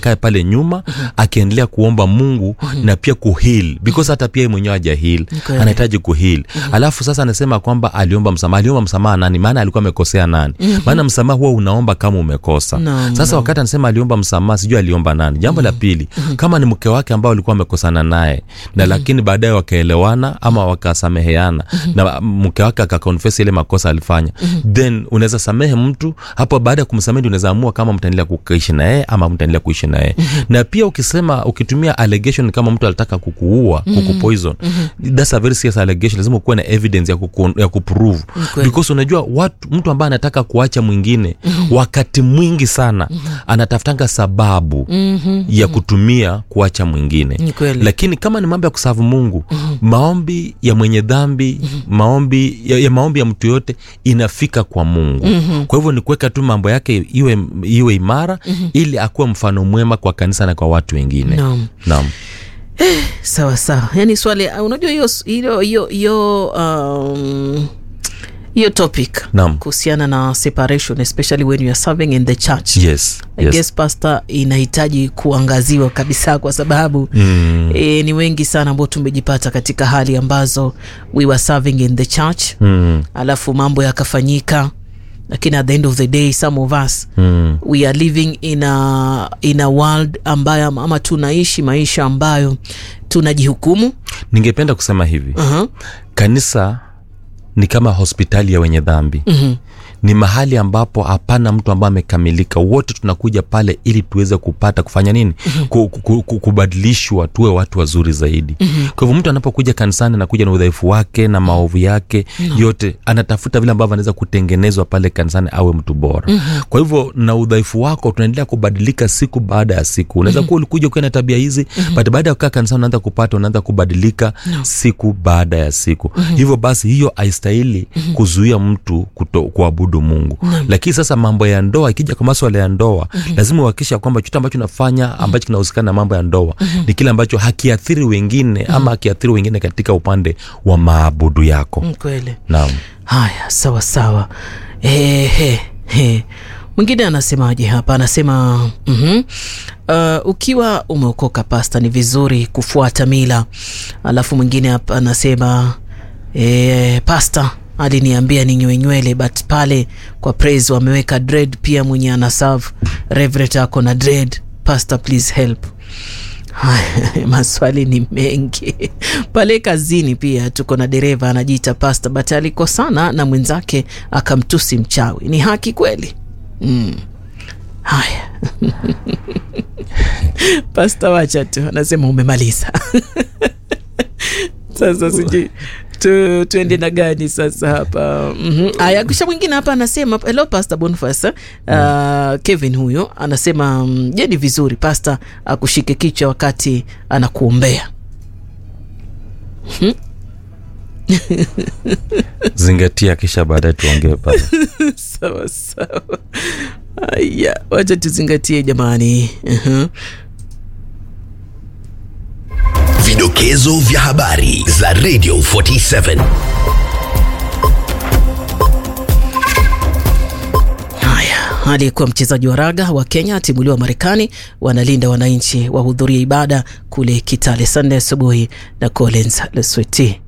akae pale nyuma akiendelea kuomba mungu na pia kuhil because hata pia yeye mwenyewe haja hil Kweli. anahitaji kuhil alafu sasa anasema kwamba aliomba msamaha aliomba msamaha nani maana alikuwa amekosea nani maana msamaha huwa unaomba kama umekosa Naam, sasa wakati anasema aliomba msamaha sijui aliomba nani jambo la pili kama ni mke wake ambao alikuwa amekosana naye na lakini baadaye wakaelewana ama wakasameheana na mke wake akakonfesi ile makosa alifanya then unaweza samehe mtu hapo baada ya kumsamehe ndio unaweza amua kama mtaendelea kuishi na yeye ama mtaendelea kuishi na yeye na pia ukisema ukitumia allegation kama mtu alitaka kukuua kukupoison that's a very serious allegation lazima ukuwe na evidence ya, kuku, ya kuprove Kweli. because unajua watu mtu ambaye anataka kuacha mwingine wakati mwingi sana anatafutanga sababu ya kutumia kuacha mwingine Ni kweli. lakini kama ni mambo ya kusavu mungu maombi ya mwenye dhambi maombi ya, ya maombi ya mtu yote inafika kwa mungu kwa hivyo ni kuweka tu mambo yake iwe, iwe imara ili akuwe mfano mwema kwa kanisa na kwa watu wengine Naam. naam sawa sawa yani swali uh, unajua hiyo hiyo hiyo hiyo um, hiyo topic Naam. kuhusiana na separation especially when you are serving in the church yes, I yes. guess pastor inahitaji kuangaziwa kabisa kwa sababu Mm. e, ni wengi sana ambao tumejipata katika hali ambazo we were serving in the church Mm. alafu mambo yakafanyika lakini at the end of the day some of us Mm. we are living in a, in a world ambayo ama tunaishi maisha ambayo tunajihukumu ningependa kusema hivi uh-huh. kanisa ni kama hospitali ya wenye dhambi Mhm. ni mahali ambapo hapana mtu ambaye amekamilika wote tunakuja pale ili tuweze kupata kufanya nini ku, ku, ku, kubadilishwa tuwe watu wazuri zaidi kwa hivyo mtu anapokuja kanisani anakuja na udhaifu wake na maovu yake yote anatafuta vile ambavyo anaweza kutengenezwa pale kanisani awe mtu bora kwa hivyo na udhaifu wako tunaendelea kubadilika siku baada ya siku unaweza kuwa ulikuja ukiwa na tabia hizi but baada ya kukaa kanisani unaanza kupata unaanza kubadilika siku baada ya siku hivyo basi hiyo haistahili kuzuia mtu kuto, kuabudu mungu lakini sasa mambo ya ndoa ikija kwa maswala ya ndoa lazima uhakikisha kwamba chote ambacho unafanya ambacho kinahusikana na mambo ya ndoa ni kile ambacho hakiathiri wengine ama hakiathiri wengine katika upande wa maabudu yako Mm, kweli naam haya sawa sawa Ehe, he. mwingine anasemaje hapa anasema mm-hmm. uh, ukiwa umeokoka pasta ni vizuri kufuata mila alafu mwingine hapa anasema e, pasta aliniambia ninyoe nywele but pale kwa praise wameweka dread pia mwenye anaserve reverend ako na dread pastor please help Haya, maswali ni mengi pale kazini pia tuko na dereva anajiita pasta but alikosana na mwenzake akamtusi mchawi ni haki kweli mm. haya pasta wacha tu anasema umemaliza sasa sijui tu, tuende na gani sasa hapa mm-hmm. aya kisha mwingine hapa anasema hello pastor Boniface uh, Kevin huyo anasema mm, je ni vizuri pastor akushike kichwa wakati anakuombea zingatia kisha baadaye tuongee pale sawa sawa aya wacha tuzingatie jamani uh-huh. Vidokezo vya habari za Radio 47. Haya, aliyekuwa mchezaji wa raga wa Kenya atimuliwa Marekani, wanalinda wananchi wahudhuria ibada kule Kitale Sunday asubuhi na Collins Lesweti.